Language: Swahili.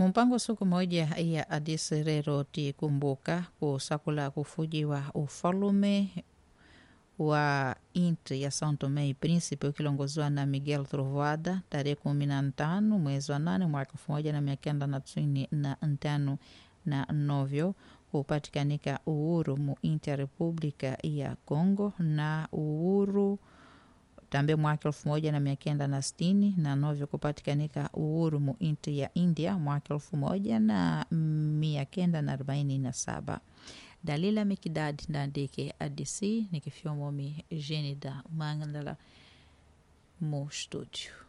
mumpango siku moja ya adisi rero tikumbuka kusakula kufujiwa ufalume wa inti ya São Tomé e Príncipe ukilongoziwa na Miguel Trovoada tarehe kumi na tano mwezi wa nane mwaka elfu moja na mia kenda na tisini na ntano na novyo kupatikanika uhuru mu inti ya República ya Congo na uhuru tambe mwaka elfu moja na mia kenda na sitini na novyo kupatikanika uhuru mu inti ya India mwaka elfu moja na mia kenda na arobaini na saba dalila mikidadi ndandike adc nikifyomomi jenida mangandala mu studio